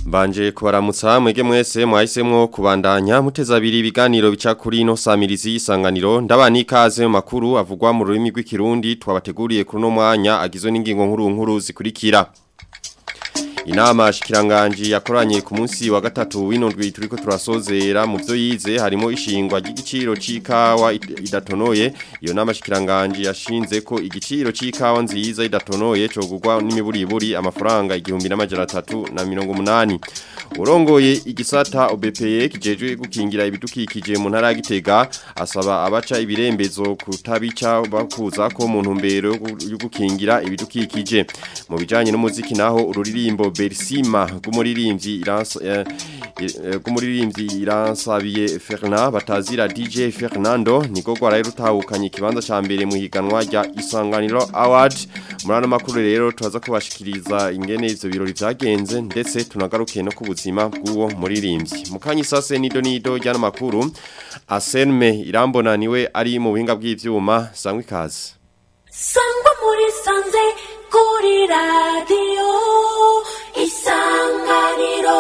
Mbanje kubaramutsa mwege mwese mwahisemwo kubandanya muteza abiri ibiganiro bica kuri ino samirizi isanganiro ndabana ikaze mu makuru avugwa mu rurimi rw'ikirundi twabateguriye kuri no mwanya agizwe n'ingingo nkuru nkuru zikurikira Inama shikiranganji yakoranye ku munsi wa gatatu w'inondwi turiko turasozera mu byo yize harimo ishingwa ry'igiciro c'ikawa idatonoye iyo nama shikiranganji yashinze ko igiciro c'ikawa nziza idatonoye cogurwa n'imiburiburi amafaranga igihumbi n'amajana atatu na mirongo umunani urongoye igisata OBPE kijejwe gukingira ibidukikije mu ntara ya Gitega asaba abaca ibirembezo kutabica bakuza ko mu ntumbero yo gukingira ibidukikije mu bijanye n'umuziki naho ururirimbo Bersima rw'umuririmbyi iransa eh, rw'umuririmbyi iransabiye Fernand batazira DJ Fernando niko gwaraye rutahukanye ikibanza ca mbere mu higanwa rya Isanganiro Award murano makuru rero tubaza kubashikiriza ingene ivyo birori vyagenze ndetse tunagarukiye no ku buzima bw'uwo muririmbyi mukanyi sase nido nido ryana makuru Asenme irambona niwe ari mu buhinga bw'ivyuma sangwe ikaze sangwa muri sanze kuri radiyo isanganiro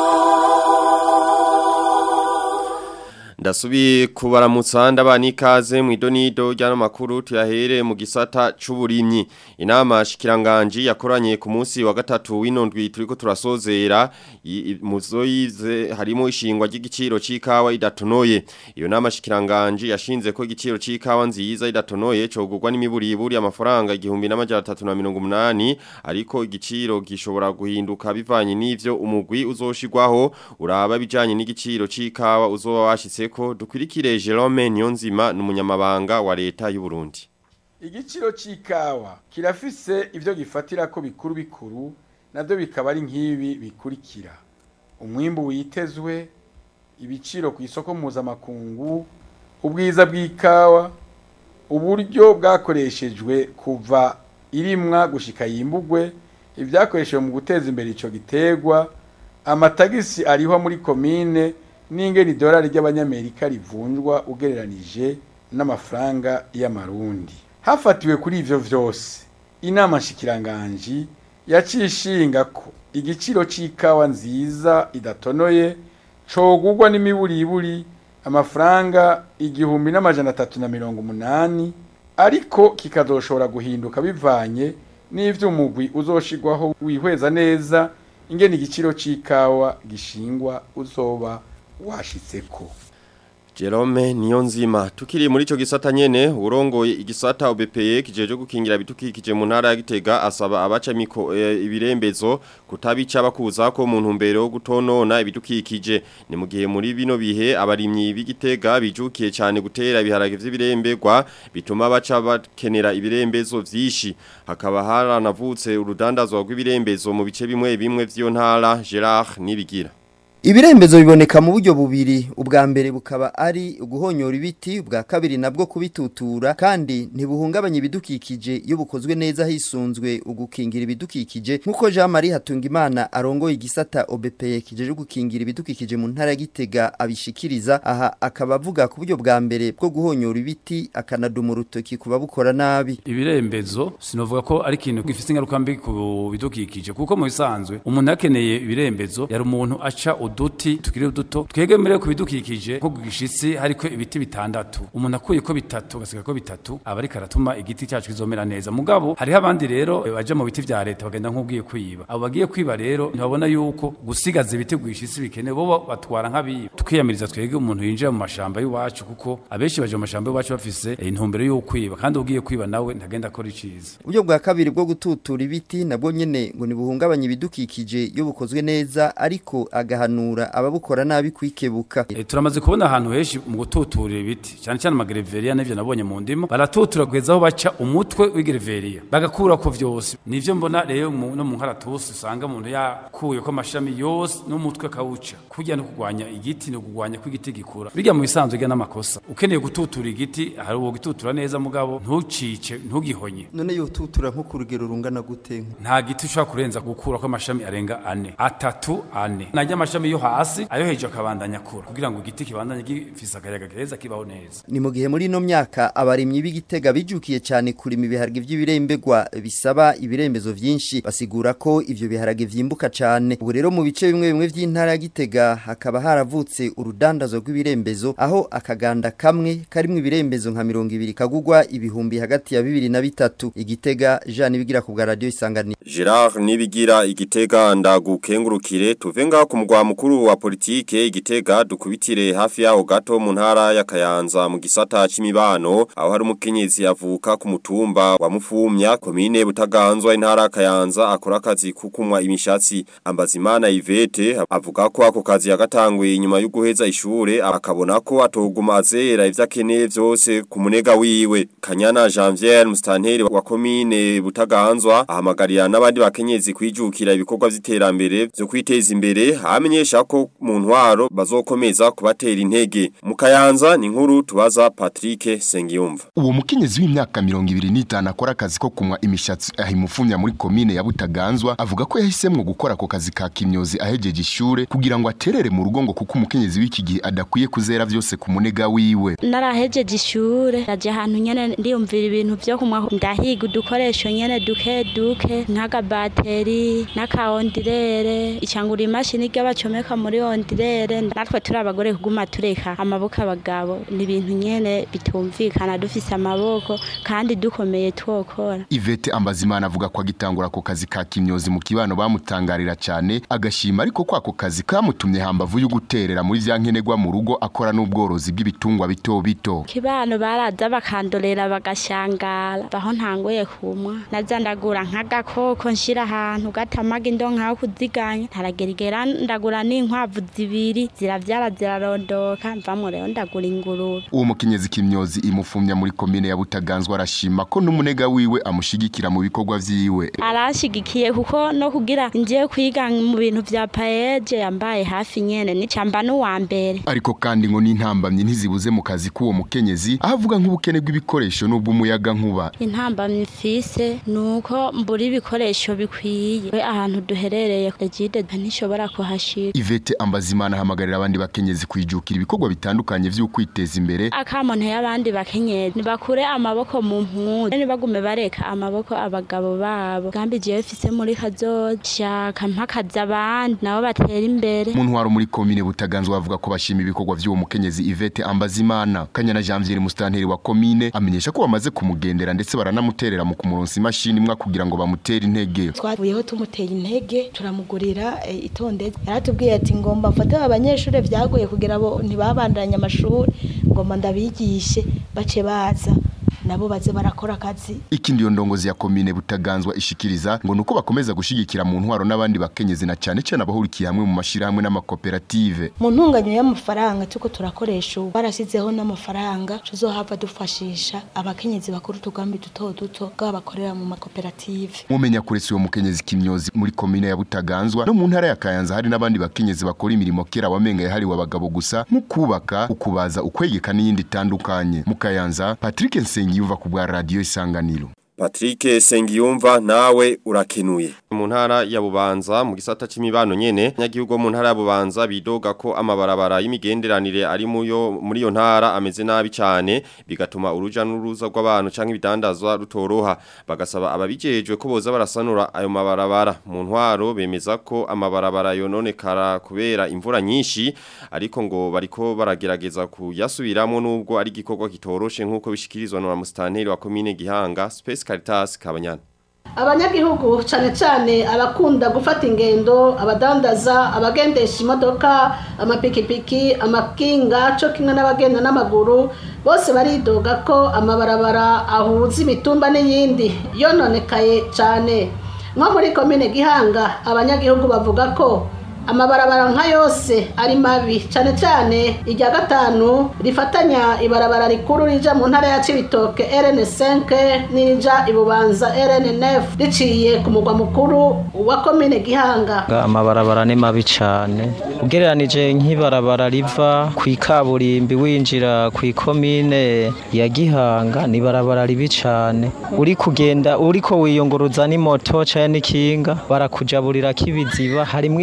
Ndasubi kubaramutsa ndabana ikaze mu idonido ryano makuru tuyahere mu gisata c'uburimyi inama shikiranganji yakoranye ku munsi wa gatatu w'inondwi turiko turasozera muzo yize harimo ishingwa ry'igiciro c'ikawa idatonoye iyo nama shikiranganji yashinze ko igiciro c'ikawa nziza idatonoye cogurwa n'imiburiburi amafaranga igihumbi n'amajana atatu na mirongo umunani ariko igiciro gishobora guhinduka bivanye n'ivyo umugwi uzoshirwaho uraba bijanye n'igiciro c'ikawa uzoba washitse ko dukurikire Jerome Niyonzima n'umunyamabanga wa leta y'u Burundi. Igiciro c'ikawa kirafise ivyo gifatira ko bikuru bikuru navyo bikaba ari nk'ibi bikurikira. Umwimbu witezwe, ibiciro ku isoko mpuzamakungu, ubwiza bw'ikawa, uburyo bwakoreshejwe kuva irimwa gushika yimbugwe, ivyakoreshejwe mu guteza imbere ico gitegwa, amatagisi ariho muri komine n'ingeni idolari ry'abanyamerika rivunjwa ugereranije n'amafaranga y'amarundi hafatiwe kuri ivyo vyose inama nshikiranganji yacishinga ko igiciro c'ikawa nziza idatonoye cogurwa n'imiburiburi amafaranga igihumbi n'amajana atatu na mirongo umunani ariko kikazoshobora guhinduka bivanye n'ivyo umugwi uzoshirwaho wihweza neza ingene igiciro c'ikawa gishingwa uzoba washitseko Jerome Niyonzima tukiri muri ico gisata nyene urongoye igisata OBPE kijeje gukingira bitukikije mu ntara ya Gitega asaba abaca miko e, ibirembezo kutabica bakuza ko mu ntumbero yo gutonona ibidukikije ni mu gihe muri bino bihe abarimyi b'Igitega bijukiye cyane gutera ibiharage vy'ibirembegwa bituma baca bakenera ibirembezo vyishi hakaba haranavutse urudandazwa rw'ibirembezo mu bice bimwe bimwe vy'iyo ntara Gerard nibigira Ibirembezo biboneka mu buryo bubiri ubwa mbere bukaba ari guhonyora ibiti ubwa kabiri nabwo kubitutura kandi ntibuhungabanya ibidukikije iyo bukozwe neza hisunzwe ugukingira ibidukikije nkuko Jean Marie Hatungimana arongoye igisata OBPE kijeje gukingira ibidukikije mu ntara ya Gitega abishikiriza aha akaba avuga ku buryo bwa mbere bwo guhonyora ibiti akanaduma urutoki kuba bukora nabi ibirembezo sinovuga ko ari ikintu gifite ingaruka mbi ku bidukikije kuko mu bisanzwe umuntu akeneye ibirembezo yari umuntu aca uduti tukiri duto twegemere ku bidukikije nko gishitsi hariko ibiti bitandatu umuntu akuye ko bitatu gasiga ko bitatu aba ariko aratuma igiti cyacu kizomera neza mugabo hariho abandi rero baje mu biti vya leta bagenda nk'ugiye kwiba abo bagiye kwiba rero ntibabona yuko gusigaza ibiti gwishitsi bikenewe bo batwara nk'abiba tukiyamiriza twege umuntu yinjira mu mashamba y'iwacu kuko abenshi baje mu mashamba y'iwacu bafise intumbero yo kwiba kandi ugiye kwiba nawe ntagenda akora iciza uburyo bwa kabiri bwo gututura ibiti nabwo nyene ngo nibuhungabanya ibidukikije iyo bukozwe neza ariko agahana guhanura ababukora nabi kwikebuka e, turamaze kubona ahantu henshi mu gututurira ibiti cyane cyane amagereveriya n'ivyo nabonye mu ndimo baratutura kugeza aho baca umutwe w'igereveriya bagakura ko vyose nivyo mbona rero no mu nkaratusi usanga umuntu yakuye ko amashami yose n'umutwe kawuca kurya no kugwanya igiti no kugwanya ko igiti gikura birya mu bisanzwe rya n'amakosa ukeneye gututura igiti hari uwo gututura neza mugabo ntucice ntugihonye none yo tutura nko ku rugero rungana gute nta giti ushobora kurenza gukura ko amashami arenga ane atatu ane najya amashami yo hasi ayo hejuru akabandanya kura kugira ngo igiti kibandanye gifise akayaga keza kibaho neza ni mu gihe muri ino myaka abarimyi b'igitega bijukiye cyane kurima ibiharage by'ibirembegwa bisaba ibirembezo vyinshi basigura ko ivyo biharage vyimbuka cyane ubu rero mu bice bimwe bimwe vy'intara ya Gitega hakaba haravutse urudandazo rw'ibirembezo aho akaganda kamwe karimwo ibirembezo nka 200 kagugwa ibihumbi hagati ya bibiri na bitatu igitega Jean bigira ku bwa radio isanganiro Gerard nibigira igitega ndagukengurukire tuve ngaho ku mugwa mukuru wa politike igitega dukubitire hafi yaho gato mu ntara ya Kayanza mu gisata c'imibano aho hari umukenyezi yavuka ku mutumba wa Mufumya komine Butaganzwa intara ya Kayanza akora akazi kukumwa imishatsi Ambazimana Ivete avuga ko ako kazi yagatanguye inyuma yo guheza ishure akabona ko atoguma azera ivyo akeneye vyose ku munega wiwe Kanyana Janvier Mustanteri wa komine Butaganzwa ahamagarira n'abandi bakenyezi kwijukira ibikorwa vy'iterambere byo kwiteza imbere amenyesha ko mu ntwaro bazokomeza kubatera intege mu Kayanza ni nkuru tubaza Patrick Sengiyumva uwo mukenyezi w'imyaka 25 akora akazi ko kumwa imishatsi ahimufumya muri komine ya Butaganzwa avuga ko yahisemwe gukora ako kazi ka kimyozi ahejeje ishure kugira ngo aterere mu rugo ngo kuko umukenyezi w'iki gihe adakwiye kuzera vyose ku munega wiwe narahejeje ishure naje ahantu nyene ndiyumvira ibintu vyo kumwa ndahiga udukoresho nyene duke duke nk'agabateri n'akaondirere icangura imashini ry'abacomeka muri ondirere natwe turi abagore kuguma tureka amaboko abagabo ni ibintu nyene bitumvikana dufise amaboko kandi dukomeye twokora Ivete Ambazimana avuga ko agitangura ako kazi ka kimyozi mu kibano bamutangarira cyane agashima ariko ko ako kazi kamutumye hambavu yo guterera muri vya nkenerwa mu rugo akora n'ubworozi bw'ibitungwa bito bito kibano baraza bakandorera bagashangara baho ntangoye kumwa naza ndagura nk'agakoko nshira ahantu gatamaga indonka yo kuziganya ntaragerigera ndagura n'inkwavu zibiri ziravyara zirarondoka mvamwo rero ndagura ingurube uwo mukenyezi kimyozi imufumya muri komine ya Butaganzwa arashima ko n'umunega wiwe amushigikira mu bikorwa vyiwe aranshigikiye kuko no kugira ngiye kwiga mu bintu vya paeje yambaye hafi nyene nicamba n'uwa mbere ariko kandi ngo n'intambamye ntizibuze mu kazi k'uwo mukenyezi aho avuga nk'ubukene bw'ibikoresho n'ubw'umuyaga nkuba intambamye mfise nuko mbura ibikoresho bikwiye we ahantu duherereye egide ntishobora kuhashika Ivete Ambazimana ahamagarira abandi bakenyezi kwijukira ibikorwa bitandukanye vyo kwiteza imbere akamuntu y'abandi bakenyezi nibakure amaboko mu mpuzu nibagume bareka amaboko abagabo babo gambi jewe mfise muri kazoshaka mpakaza abandi nabo batera imbere mu ntwaro muri komine Butaganzwa bavuga ko bashima ibikorwa vy'uwo mukenyezi Ivete Ambazimana Kanyana Janvier mustanteri wa komine amenyesha ko bamaze kumugendera ndetse baranamuterera mu kumuronsa imashini imwe kugira ngo bamutere intege twavuyeho tumuteye intege turamugurira e, itondetse yaratubwiye ati ngomba mfate abanyeshuri vyagoye kugira bo ntibabandanye amashuri ngomba ndabigishe bace baza nabo baze barakora akazi ikindi yo ndongozi ya komine Butaganzwa ishikiriza ngo nuko bakomeza gushigikira mu ntwaro n'abandi bakenyezi na cyane cyane abahurikiye hamwe mu mashirahamwe n'amakoperative mu ntunganyo y'amafaranga tuko turakoresha ubu barasizeho n'amafaranga tuzohava dufashisha abakenyezi bakuru tugambi duto duto bw'abakorera mu makoperative mumenya kuretse uwo mukenyezi kimyozi muri komine ya Butaganzwa no mu ntara ya Kayanza hari n'abandi bakenyezi bakora imirimo kera wamenga yahariwe abagabo gusa nko kubaka ukubaza ukwegeka n'iyindi itandukanye mu Kayanza Patrick Nsengi yumva ku bwa radio isanganiro Patrick Sengiyumva nawe urakenuye. Mu ntara ya Bubanza mu gisata c'imibano nyene nyagihugu mu ntara ya Bubanza bidoga ko amabarabara y'imigenderanire ari muyo muri yo ntara ameze nabi cyane bigatuma uruja n'uruza rw'abantu canke ibidandazwa rutoroha bagasaba ababijejwe ko boza barasanura ayo mabarabara mu ntwaro bemeza ko amabarabara yononekara kubera imvura nyinshi ariko ngo bariko baragerageza kuyasubiramo nubwo ari gikorwa kitoroshe nkuko bishikirizwa na mustanteri wa commune Gihanga Space Caritas Kabanyana abanyagihugu cyane cyane abakunda gufata ingendo abadandaza abagendesha imodoka amapikipiki amakinga cyo kimwe n'abagenda n'amaguru bose baridoga ko amabarabara ahuza imitumba n'iyindi yononekaye cyane nko muri komine gihanga abanyagihugu bavuga ko amabarabara nka yose ari mabi cyane cyane irya gatanu rifatanya ibarabara rikuru rija mu ntara ya Cibitoke RN5 n'irija ibubanza RN9 riciye ku mugwa mukuru wa komine Gihanga amabarabara ni mabi cyane ugereranije nk'ibarabara riva ku ikaburimbi winjira ku ikomine ya Gihanga ni barabara ribi cyane uri kugenda uriko wiyunguruza n'imoto cyane n'ikinga barakujaburira kibiziba harimo ivyondo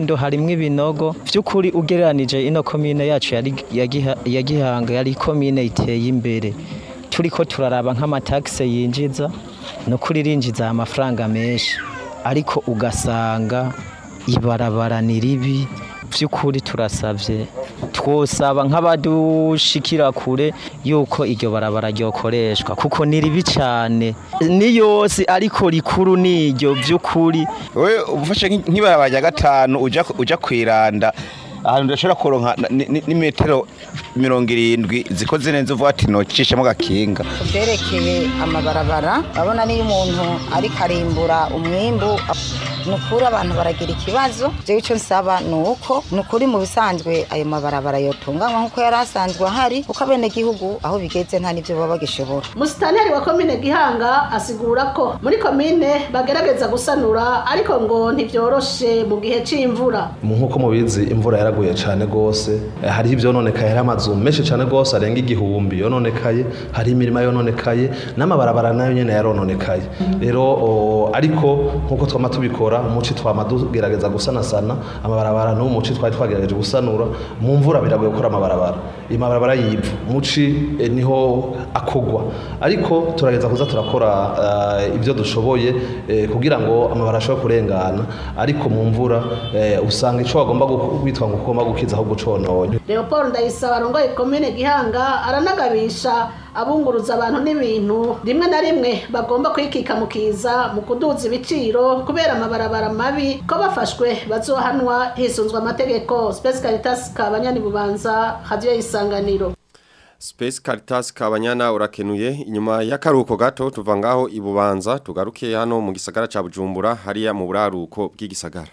Kirundo harimwo ibinogo by'ukuri ugereranije ino komine yacu yari ya Giha- ya Gihanga yari komine iteye imbere turiko turaraba nk'amataxe yinjiza no kuri rinjiza amafaranga menshi ariko ugasanga ibarabara ni ribi by'ukuri turasavye twosaba nk'abadushikira kure yuko iryo barabara ryokoreshwa kuko ni ribi cyane ni yose ariko rikuru niryo by'ukuri we ufashe nk'i- nk'ibarabara rya gatanu uja uja kwiranda ahantu udashobora kuronka ni- ni- n'imetero mirongo irindwi zikoze neza uvuga ati nocishemo gakinga kubyerekeye amabarabara urabona niyo umuntu ariko arimbura umwimbu ni ukuri abantu baragira ikibazo jewe icyo nsaba ni uko ni ukuri mu bisanzwe ayo mabarabara yotunganywa nk'uko yari asanzwe ahari kuko abenegihugu aho bigeze nta n'ibyo baba bagishobora musitanteri wa komine gihanga asigura ko muri komine bagerageza gusanura ariko ngo ntibyoroshe mu gihe c'imvura nk'uko mubizi imvura yaraguye cyane rwose Eh, hariho ibyononekaye hari amazu menshi cyane rwose arenga igihumbi yononekaye hari imirima yononekaye n'amabarabara nayo nyine yarononekaye rero o, ariko nk'uko twama tubikora umuci twama tugerageza gusanasana amabarabara n'uwo muci twari twagerageje gusanura mu mvura biragoye gukora amabarabara amabarabara y'ivu muci eh, niho akogwa ariko turageza kuza turakora eh, ibyo dushoboye eh, kugira ngo amabarabara ashobore kurengana ariko mu mvura eh, usanga icyo bagomba gu- kwitwa ngo ugomba gukiza ahubwo ucononye leopold ndayisaba arongoye komine gihanga aranagabisha abunguruza abantu n'ibintu rimwe na rimwe bagomba kwikikamukiza mu kuduza ibiciro kubera amabarabara mabi ko bafashwe bazohanwa hisunzwe amategeko space caritas kabanyani bubanza radio y'isanganiro Space Caritas Kabanyana urakenuye inyuma y'akaruko gato tuva ngaho ibubanza tugaruke hano mu gisagara ca Bujumbura hariya mu buraruko bw'igisagara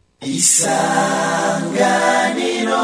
isanganiro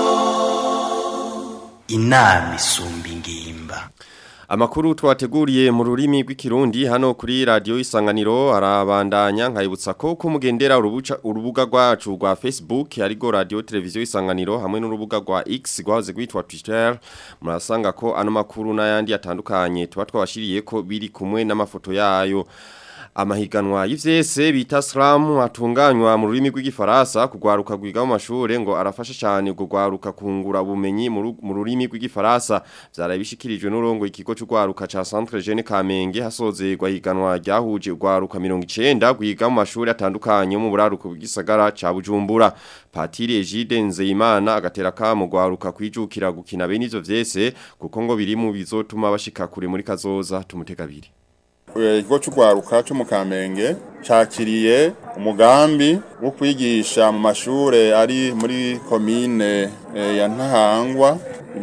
inama isumba ingimba Amakuru twateguriye mu rurimi rw'ikirundi hano kuri radio isanganiro arabandanya nkayibutsa ko kumugendera urubuca urubuga rwacu rwa Facebook arigo radio televiziyo isanganiro hamwe n'urubuga rwa X rwahoze rwitwa Twitter murasanga ko ano makuru n'ayandi atandukanye tuba twabashiriye ko biri kumwe n'amafoto yayo Amahiganwa y'ivyese bita slam atunganywa mu rurimi rw'igifaransa kugwaruka gwiga mu mashure ngo arafasha cyane kugwaruka kungura ubumenyi mu ru- mu rurimi rw'igifaransa vyarabishikirijwe n'urongo ikigo c'ugwaruka ca Centre Jeune Kamenge hasozerwa higanwa ryahuje ugwaruka 90 gwiga mu mashure atandukanye mu buraruko bw'igisagara ca Bujumbura Patiri Egide Nzeyimana agatera kamo gwaruka kwijukira gukina bene ivyo vyese kuko ngo biri mu bizotuma bashika kure muri kazoza tumutegabiri ikigo cy'urwaruka cyo mu kamenge cyakiriye umugambi wo kwigisha mu mashure ari muri komine eh, ya ntahangwa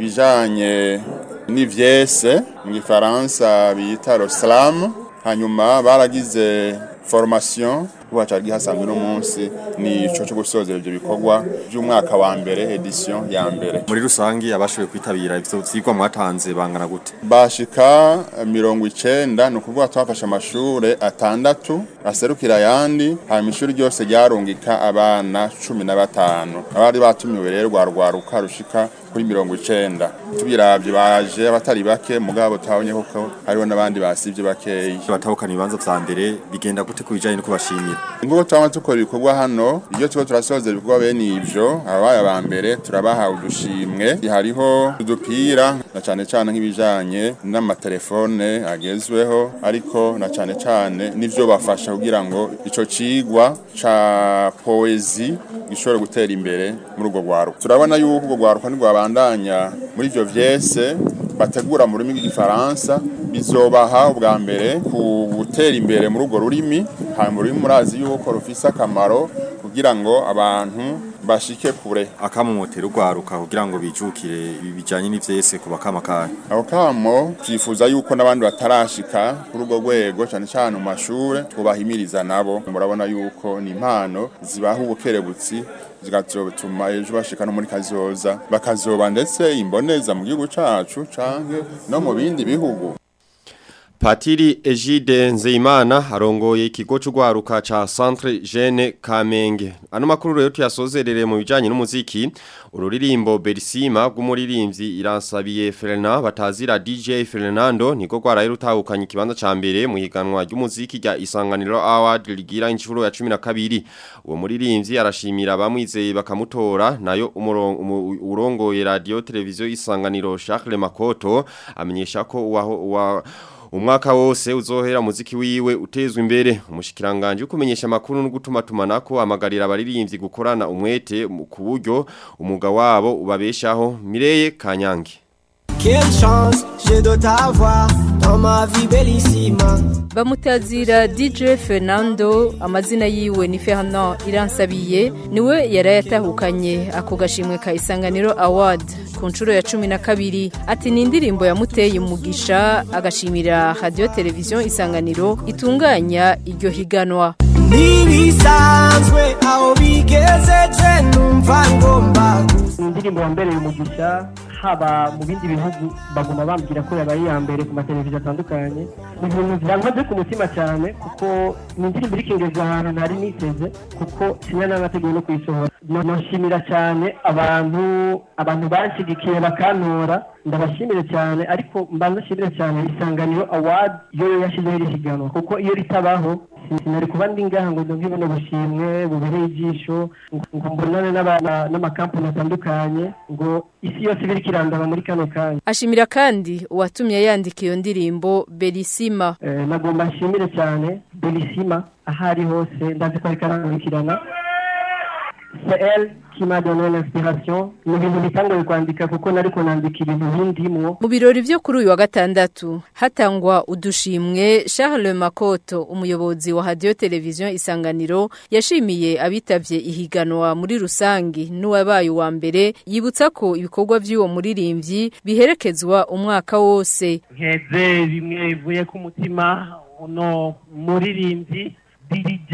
ibijanye n'ivyese mu gifaransa bita roslam hanyuma baragize formation kuba cyari hasanzwe no munsi ni ico cyo gusozera ibyo bikorwa by'umwaka wa mbere edition ya mbere muri rusangi abashoboye kwitabira ivyo vyigwa mwatanze bangana gute bashika mirongo icenda ni ukuvuga twafashe amashure atandatu aserukira ayandi hanyuma ishuri ryose ryarungika abana cumi na batanu abari batumiwe rero rwarwaruka rushika kuri mirongo icenda tubiravye baje abatari bake mugabo tuhabonye koko hariho n'abandi basivye bakeyi batahukana ibibanza vya mbere bigenda gute ku bijanye no kubashimira nguko twama dukora ibikorwa hano iyo tuba turasozera ibikorwa bene ivyo ababaye aba mbere turabaha udushimwe hariho udupira na cane cane nk'ibijanye n'amatelefone agezweho ariko na cane cane n'ivyo bafasha kugira ngo ico cigwa ca poezi gishobore gutera imbere muri urwo rwaruka turabona yuko urwo rwaruka ntirwabandanya muri ivyo vyese bategura mu rurimi rw'igifaransa bizobaha ubwa mbere ku gutera imbere muri urwo rurimi hanyuma ururimi murazi yuko rufise akamaro kugira ngo abantu bashike kure akamumotera urwaruka kugira ngo bijukire ibi bijanye n'ivyese ku bakamakari ako kamo twifuza yuko n'abandi batarashika kuri urwo rwego cyane cyane mu mashure twubahimiriza nabo murabona yuko ni impano zibaha ubukerebutsi zikazotuma ejo bashika no muri kazoza bakazoba ndetse imboneza mu gihugu cacu canke no mu bindi bihugu Patiri Ejide Nzeyimana arongoye ikigo c'ugwaruka ca Centre Jeune Kamenge. Ano makuru rero tuyasozerere mu bijanye n'umuziki. Ururirimbo Berisima rw'umuririmbyi Iransabiye Fernand batazira DJ Fernando niko gwaraye rutahukanye ikibanza ca mbere mu higanwa ry'umuziki rya Isanganiro Award ligira inshuro ya 12. Uwo muririmbyi arashimira bamwizeye bakamutora nayo umurongo umu- urongoye radio televiziyo Isanganiro Charles Makoto amenyesha ko waho wa Umwaka wose uzohera muziki wiwe utezwe imbere umushikiranganje ukumenyesha amakuru no gutuma tumanako amagarira abaririmbyi gukorana umwete mu- ku buryo umuga wabo ubabeshaho Mireye Kanyange Quelle chance j'ai de t'avoir dans ma vie bellissima. Bamutazira DJ Fernando amazina yiwe ni Fernand Iransabiye niwe yarayatahukanye ako gashimwe ka Isanganiro Award ku nshuro ya cumi na kabiri ati ni indirimbo yamuteye umugisha agashimira radio televiziyo Isanganiro itunganya iryo higanwa Ntibisanzwe aho bigezeje numva ngomba ni indirimbo yambereye umugisha haba mu bindi bihugu baguma bambwira ko yabaye iya mbere ku mateleviziyo atandukanye ni ibintu byankoze ku mutima cyane kuko ni indirimbo iri kingeza ahantu ntari niteze kuko kimwe n'amategeko no kuyisohora No- noshimira cyane abantu abantu banshyigikiye bakantora ndabashimire cyane ariko mbanza nshimire cyane isanganiro award yo yashyizeho iri higanwa kuko iyo ritabaho sin- sinari kuba ndi ngaha ngo ndumve buno bushimwe bubereye ijisho ngo ngo mbonane n'aba- n'amakampani atandukanye ngo isi yose ibiri kirandaba muri kano kanya ashimira kandi uwatumye yandika iyo ndirimbo Berisima Eh, nagomba nshimire cyane belisima aho ari hose ndazi ko ariko arankurikirana c'est elle qui m'a donné l'inspiration ni ibintu bitangoye kwandika kuko nariko nandika ibintu bindimwo Mu birori vyo kuri uyu wa gatandatu hatangwa udushimwe Charles Makoto umuyobozi wa radio televiziyo Isanganiro yashimiye abitavye ihiganwa muri rusangi n'uwabaye wa mbere yibutsa ko ibikorwa vy'uwo muririmbyi biherekezwa umwaka wose nkeze bimwe bivuye ku mutima uno muririmbyi DJ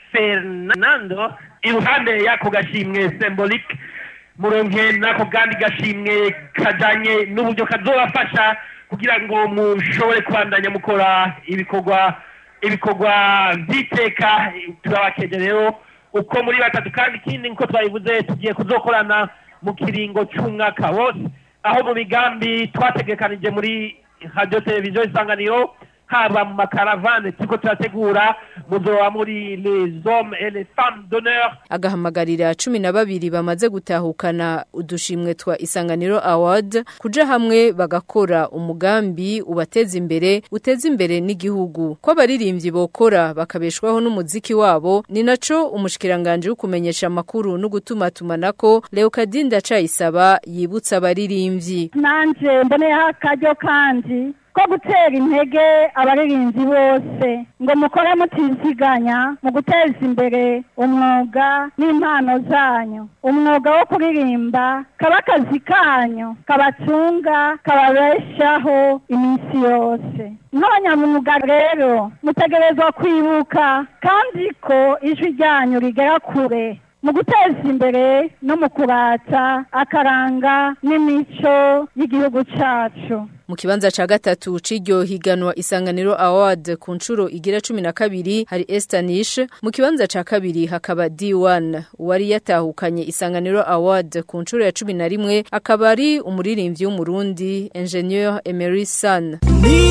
Fernando iruhande y'ako gashimwe symbolique muronke n'ako kandi gashimwe kajanye n'uburyo kazobafasha kugira ngo mushobore kubandanya mukora ibikorwa ibikorwa vy'iteka turabakeje rero uko muri batatu kandi ikindi nko twabivuze tugiye kuzokorana mu kiringo c'umwaka wose aho mu migambi twategekanije muri radio televiziyo isanganiro haba mu makaravane turiko turategura muzoba muri les hommes et les femmes d'honneur agahamagarira cumi na babiri bamaze gutahukana udushimwe twa Isanganiro Award kuja hamwe bagakora umugambi ubateza imbere uteza imbere n'igihugu ko abaririmbyi bokora bakabeshwaho n'umuziki wabo ni naco umushikiranganje w'ukumenyesha amakuru no gutuma tumanako Leokadinda Cayisaba yibutsa abaririmbyi nanje mboneyeho akaryo kandi ko gutera intege abaririmbyi bose ngo mukore mutiziganya mu guteza imbere umwuga n'impano zanyu umwuga wo kuririmba kaba akazi kanyu kabatunga kababeshaho iminsi yose nk'abanyamwuga rero mutegerezwa kwibuka kandi ko ijwi ryanyu rigera kure mu guteza imbere no mu kurata akaranga n'imico y'igihugu cyacu Mu kibanza ca gatatu c'iryo higanwa Isanganiro Award ku nshuro igira 12 hari Estanish mu kibanza ca kabiri hakaba D1 wari yatahukanye Isanganiro Award ku nshuro ya 11 akaba ari umuririmbyi w'umurundi Engineer Emery San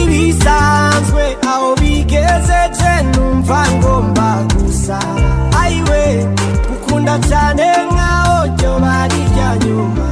ntibisanzwe aho bigezeje numva ngomba gusa ayiwe gukunda cyane nkaho ryo bari rya nyuma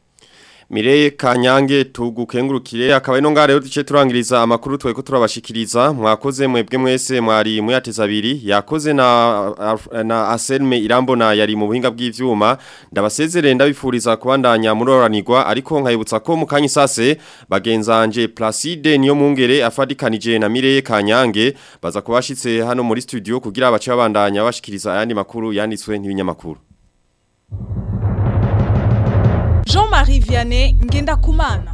Mireye Kanyange tugukengurukire akaba ino ngare yo duce turangiriza amakuru tweko turabashikiriza mwakoze mwebwe mwese mwari muyateza abiri yakoze na na Aselme Irambona yari mu buhinga bw'ivyuma ndabasezerere ndabifuriza kubandanya muroranirwa ariko nkayibutsa ko mu kanyi sase bagenzanje Placide niyo mungere afadikanije na Mireye Kanyange baza kubashitse hano muri studio kugira abace babandanya bashikiriza ayandi makuru yanditswe n'ibinyamakuru Jean-Marie Vianney Ngendakumana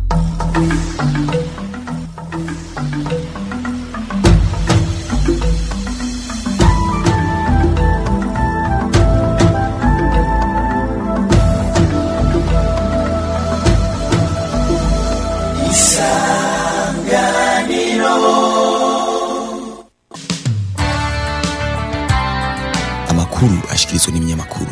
isanganiro amakuru ashikirizwa n'ibinyamakuru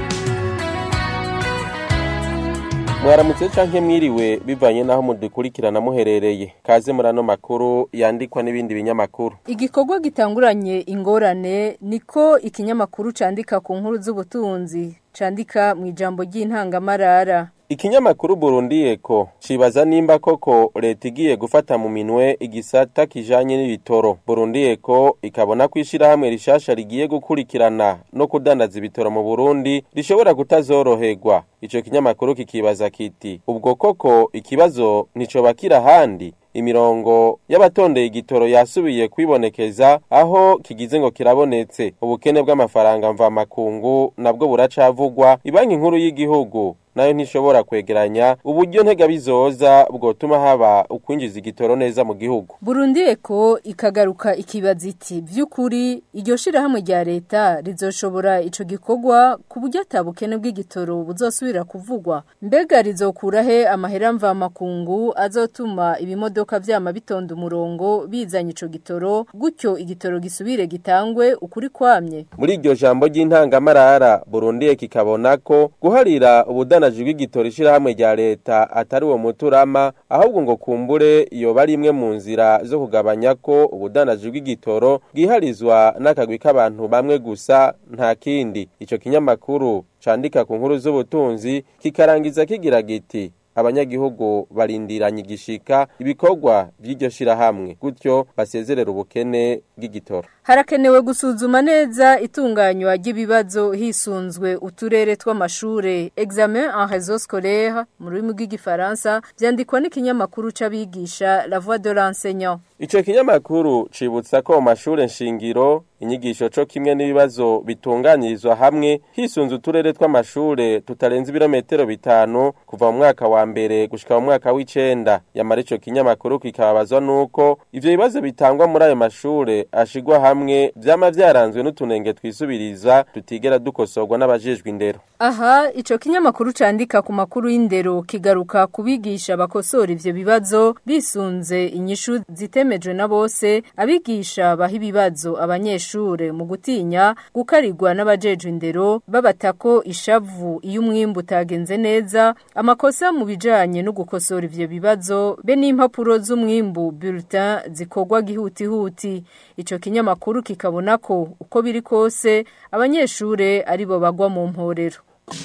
mwaramutse canke mwiriwe bivanye naho mudukurikirana muherereye kaze muri ano makuru yandikwa n'ibindi binyamakuru Igikorwa gitanguranye ingorane niko ikinyamakuru candika ku nkuru z'ubutunzi candika mu ijambo ry'intangamarara Ikinyamakuru Burundi Eko cibaza nimba koko leta igiye gufata mu minwe igisata kijanye n'ibitoro. Burundi Eko ikabona kwishira hamwe rishasha rigiye gukurikirana no kudandaza ibitoro mu Burundi rishobora kutazoroherwa. Ico kinyamakuru kikibaza kiti ubwo koko ikibazo nico bakira handi imirongo y'abatondeye igitoro yasubiye kwibonekeza aho kigize ngo kirabonetse ubukene bw'amafaranga mva makungu nabwo buracavugwa ibanki nkuru y'igihugu nayo ntishobora kwegeranya uburyo ntega bizoza bwotuma haba ukwinjiza igitoro neza mu gihugu Burundi eko ikagaruka ikibaza iti vy'ukuri iryo shirahamwe rya leta rizoshobora ico gikorwa ku buryo atabukene bw'igitoro buzosubira kuvugwa mbega rizokura he amahera mva makungu azotuma ibimodoka vyama bitonda umurongo bizanye ico gitoro gutyo igitoro gisubire gitangwe ukuri kwamye muri iryo jambo ry'intangamarara Burundi eko ikabona ko guharira ubudana ubudandaji bw'igitoro ishirahamwe rya leta atari uwo muturama ahubwo ngo kumbure iyo bari imwe mu nzira zo kugabanya ko ubudandaji bw'igitoro bwiharizwa n'akagwi k'abantu bamwe gusa nta kindi ico kinyamakuru candika ku nkuru z'ubutunzi kikarangiza kigira giti abanyagihugu barindiranye igishika ibikorwa by'iryo shirahamwe gutyo basezerera ubukene bw'igitoro harakenewe gusuzuma neza itunganywa ry'ibibazo hisunzwe uturere tw'amashure examen en réseau scolaire mu rurimi rw'igifaransa vyandikwa n'ikinyamakuru c'abigisha la voix de l'enseignant Ico kinyamakuru cibutsa ko mu mashure nshingiro inyigisho co kimwe n'ibibazo bitunganyirizwa hamwe hisunze uturere tw'amashure tutarenze ibirometero bitanu kuva mu mwaka wa mbere gushika mu mwaka w'icenda yamara ico kinyamakuru kikababazwa nuko ivyo bibazo bitangwa muri ayo mashure ashigwa hamwe vyama vyaranzwe n'utunenge twisubiriza tutigera dukosorwa n'abajejwe indero aha ico kinyamakuru candika ku makuru y'indero kigaruka kubigisha bakosora ivyo bibazo bisunze inyishu zitemejwe na bose abigisha baha ibibazo abanyeshure mu gutinya gukarirwa n'abajejwe indero babatako ishavu iyo umwimbu utagenze neza amakosa mu bijanye no gukosora ivyo bibazo be n'impapuro z'umwimbu bulletin zikorwa gihutihuti ico kinyamakuru kikabona ko uko biri kose abanyeshure aribo bagwa mu mporero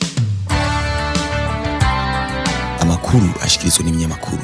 amakuru ashikirizwa n'ibinyamakuru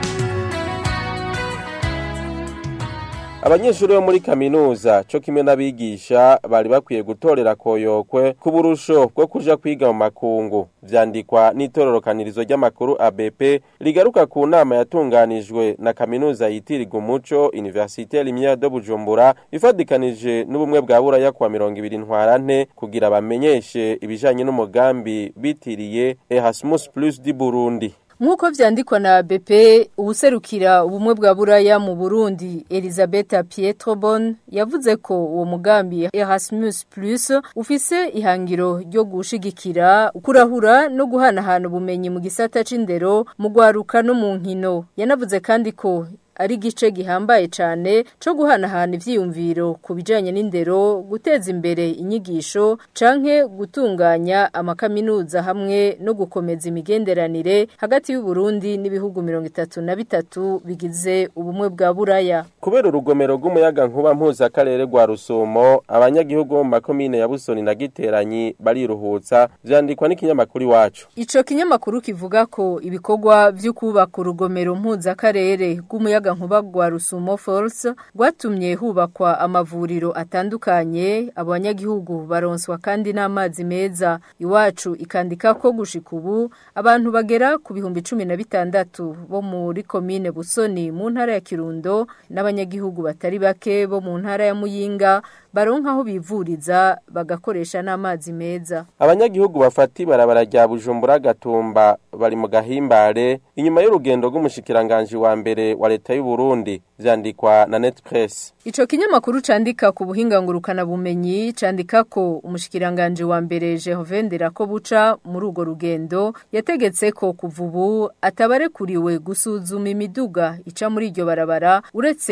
Abanyeshuri bo muri kaminuza cyo kimwe n'abigisha bari bakwiye gutorera koyokwe ku burusho bwo kuja kwiga mu makungu vyandikwa n'itororokanirizo ry'amakuru ABP rigaruka ku nama yatunganijwe na kaminuza yitirirwa umuco Université Lumière de Bujumbura ifadikanije n'ubumwe bwa Buraya kwa 200 ntwarante kugira bamenyeshe ibijanye n'umugambi bitiriye Erasmus Plus di Burundi Nkuko vyandikwa na BP ubuserukira ubumwe bwa buraya mu Burundi Elizabeth Pietrobon yavuze ko uwo mugambi Erasmus Plus ufise ihangiro ryo gushigikira ukurahura no guhanahana ubumenyi mu gisata c'indero mu gwaruka no mu nkino yanavuze kandi ko ari gice gihambaye cyane cyo guhanahana ivyiyumviro ku bijanye n'indero guteza imbere inyigisho canke gutunganya amakaminuza hamwe no gukomeza imigenderanire hagati y'u Burundi n'ibihugu mirongo itatu na bitatu bigize ubumwe bwa buraya kubera urugomero rw'umuyaga nkuba mpuzakarere rwa rusumo abanyagihugu bo mu makomine ya busoni na giteranyi bariruhutsa vyandikwa n'ikinyamakuru iwacu ico kinyamakuru kivuga ko ibikorwa vyo kubaka urugomero mpuzakarere rw'umuyaga nkuba rwa rusumo force rwatumye hubakwa amavuriro atandukanye abanyagihugu baronswa kandi n'amazi meza iwacu ikandika ko gushika ubu abantu bagera ku bihumbi cumi na bitandatu bo muri komine busoni mu ntara ya kirundo n'abanyagihugu batari bake bo mu ntara ya muyinga baronka aho bivuriza bagakoresha n'amazi meza abanyagihugu bafata ibarabara rya bujumbura gatumba bari mu gahimbare inyuma y'urugendo rw'umushikiranganje wa mbere wa leta y'u Burundi vyandikwa na Netpress Ico kinyamakuru candika ku buhinga ngurukana bumenyi candika ko umushikiranganje wa mbere Jehove Nderako buca muri ugo rugendo yategetse ko kuva ubu atabarekuriwe gusuzuma imiduga ica muri iryo barabara uretse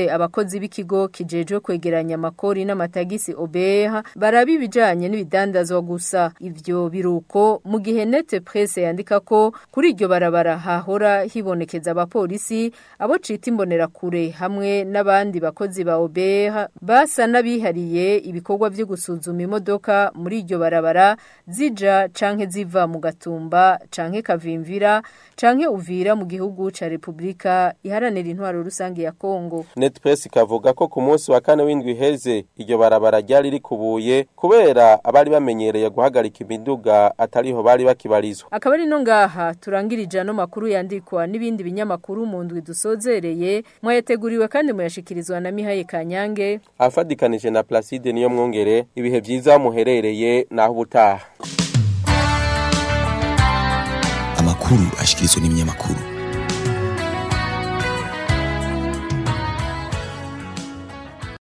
gihe abakozi b'ikigo kijejwe kwegeranya amakori n'amatagisi OBR baraba ibijanye n'ibidandazwa gusa ivyo biruko mu gihe Nete Presse yandika ko kuri iryo barabara hahora hibonekeza abapolisi abo cita imbonera kure hamwe n'abandi bakozi ba OBR basa nabihariye ibikorwa vyo gusuzuma imodoka muri iryo barabara zija canke ziva mu gatumba canke kavimvira canke uvira mu gihugu ca Republika iharanira intwaro rusange ya Kongo Netpress ikavuga ko ku munsi wa kane w'indwi heze iryo barabara ryari rikubuye kubera abari bamenyereye guhagarika imiduga atariho bari bakibarizwa akaba ari no ngaha turangirije ano makuru yandikwa n'ibindi binyamakuru mu ndwi dusozereye mwayateguriwe kandi muyashikirizwa na Mihaye Kanyange afadikanije na Placide niyo mwongere ibihe vyiza muherereye naho ubutaha amakuru ashikirizwa n'ibinyamakuru